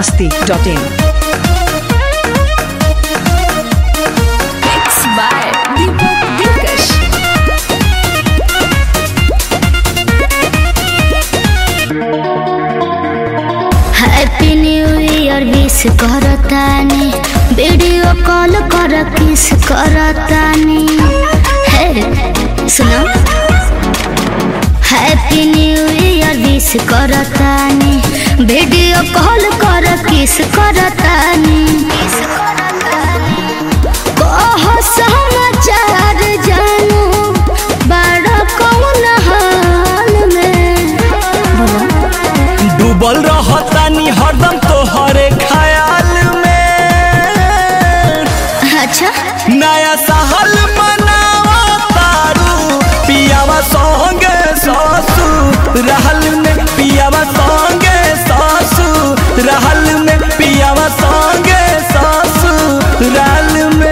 masti.in. Mixed by Deepak Dilkash. Happy new year wish करतानी video call कर kiss करतानी हे सुनो हैप्पी न्यू ईयर विश करतानी वीडियो कॉल कर किस करतानी कह समाचार जानू बड़ा कौन हाल में बोलो डूबल रहतानी हरदम तोहरे ख्याल में अच्छा नया साल मनावा तारू पियावा संगे सासू रहल में पियावा संगे सासू रहल में पियावा संगे सासू रहल में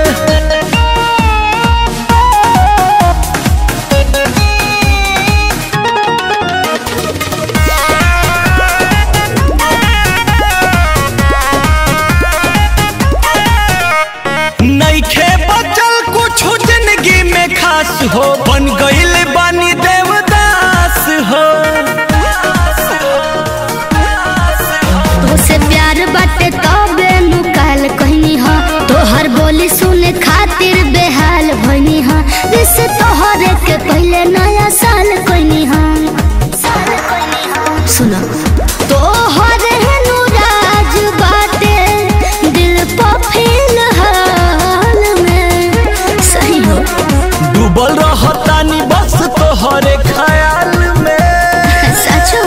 नईखे बचल कुछ जिंदगी में खास हो बन गईल बानी देवदास हो तोसे प्यार बाटे तबे नुकाल कहनी हा तोहर बोली सुने खातिर बेहाल भइनी हा जिसे तोहरे के पहले नया साल कहनी हा सुनो तोहरे अनुराज बाटे दिल पर फिलहाल में सही हो डूबल रहतानी बस तोहरे ख्याल में सचो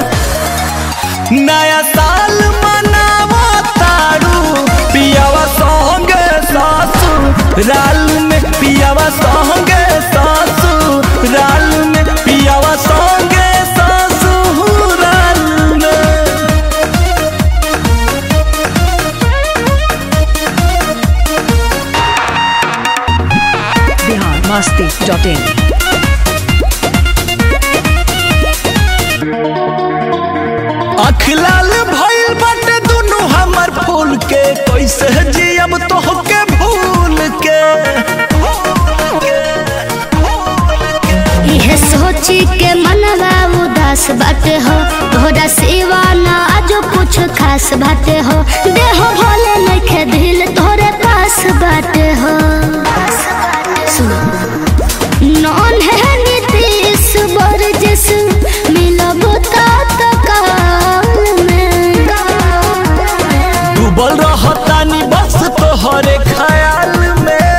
नया साल मनावा तारू पियावा संगे सासू राल में पियावा संगे सासू राल में पियावा संगे सासू राल में Bihar masti.in. अख लाल भइल बाटे दुनु हमर फूल के कैसे जियब तोहके भूल के इहे सोची के मनवा उदास बाटे हो तोहरा सिवा ना आजो कुछ खास बाटे हो देहो भोले नइखे दिल तोहरे पास बाटे हो सुनो नॉन है नीतीश बरजिस मिलब तात काल में डूबल रहतानी बस तोहरे ख्याल में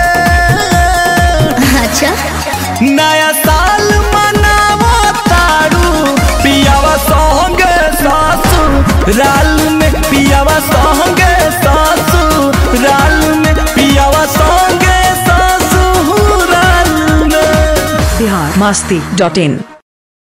अच्छा नया साल मनावा तारू पियावा संगे सासू राल में पियावा संगे सासू राल में पियावा संगे सासू राल में Bihar masti.in.